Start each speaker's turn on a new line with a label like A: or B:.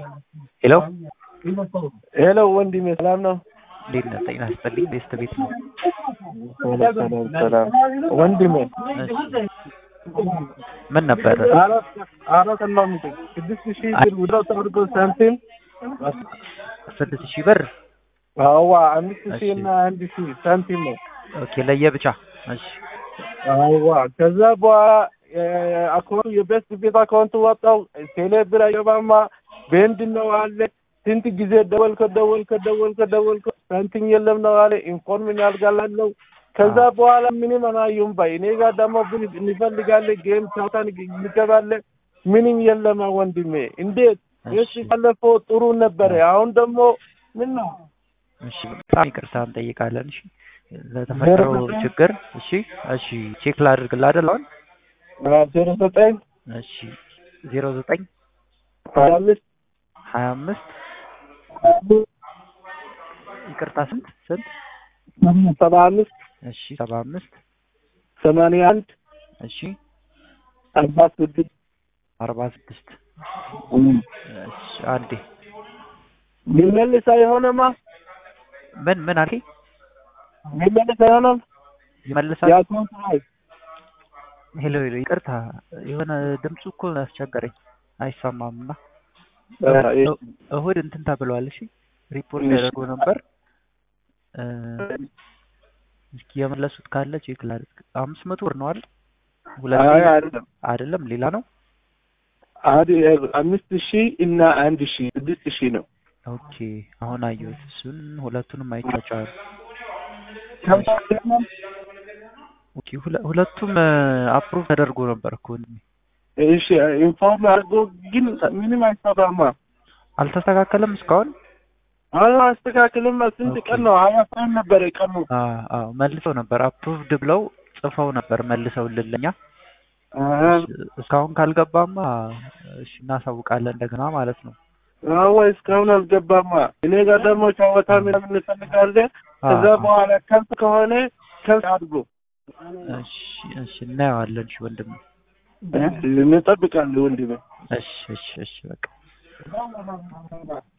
A: ሄሎ
B: ሄሎ ወንድሜ ሰላም ነው?
A: እንዴት ነህ? ጤና ይስጥልኝ። ቤስት ቤት ነው።
B: ሰላም ሰላም ሰላም ወንድሜ
A: እሺ ምን ነበር?
B: አራት አራት ነው የምትል ስድስት ሺህ ብር ውዳው ተደርጎ ሳንቲም
A: ስድስት ሺህ ብር
B: አዋ አምስት ሺህ
A: እሺ።
B: እና አንድ ሺህ ሳንቲም ነው።
A: ኦኬ ለየብቻ እሺ
B: አዋ ከዛ በኋላ አካውንቱ የቤስት ቤት አካውንት ወጣው ቴሌ ብር አይገባማ በምንድን ነው አለ ስንት ጊዜ ደወልከ ደወልከ ደወልከ ደወልከ ሳንቲም የለም ነው አለ ኢንፎርሜሽን ያልጋላለው ከዛ በኋላ ምንም አላየሁም ባይ እኔ ጋር ደግሞ ብር እንፈልጋለን ጌም ቻውታን እንገባለን ምንም የለም ወንድሜ እንዴት
A: እሺ
B: እሺ ባለፈው ጥሩ ነበረ አሁን ደግሞ ምን ነው
A: እሺ በጣም ይቅርታ እንጠይቃለን። እሺ ለተፈጠረው ችግር እሺ እሺ ቼክ ላድርግልህ አይደል አሁን
B: ዜሮ ዘጠኝ
A: እሺ ዜሮ ዘጠኝ
B: ሀያ አምስት
A: ሀያ አምስት ይቅርታ ስንት ስንት
B: ሰባ አምስት
A: እሺ ሰባ አምስት
B: ሰማንያ አንድ
A: እሺ
B: አርባ ስድስት
A: አርባ ስድስት እሺ አንዴ
B: ሊመልስ አይሆንማ
A: ምን ምን አልከኝ?
B: ሊመልስ አይሆንም
A: ይመልሳል።
B: የአካውንት ላይ
A: ሄሎ ሄሎ ይቅርታ የሆነ ድምፁ እኮ አስቸገረኝ አይሰማም እና እ- እሁድ እንትን ተብሏል። እሺ ሪፖርት
B: እሺ።
A: ያደርጉ ነበር እ፣ እስኪ የመለሱት ካለ ቼክ ላድርግ። አምስት መቶ ብር ነው አይደል? ሁለት
B: አይ አይደለም
A: አይደለም ሌላ ነው።
B: አንድ አምስት ሺህ እና አንድ ሺህ ስድስት ሺህ ነው
A: ኦኬ አሁን አየሁት እሱን ሁለቱንም አይቻቸዋል። ኦኬ ሁለ- ሁለቱም አፕሩቭ ተደርጎ ነበር እኮ ወንድሜ።
B: እሺ ኢንፎርም አድርጎ ግን ምንም አይሰራማ
A: አልተስተካከለም እስካሁን።
B: አሁን አስተካክልም ስንት ቀን ነው ሀያ ቀን ነበረ ቀኑ
A: አዎ አዎ መልሰው ነበር አፕሩቭድ ብለው ጽፈው ነበር መልሰው ልለኛ እስካሁን ካልገባማ እሺ እናሳውቃለን እንደገና ማለት ነው።
B: አዎ እስካሁን አልገባማ እኔ ጋር ደግሞ ጨዋታ ምናምን እንፈልጋለን ከዛ
A: አዎ፣
B: በኋላ ከብት ከሆነ ከብት አድርጎ
A: እሺ እሺ እናየዋለን። እሺ ወንድም
B: እንጠብቃለን ወንድሜ
A: እሺ እሺ እሺ በቃ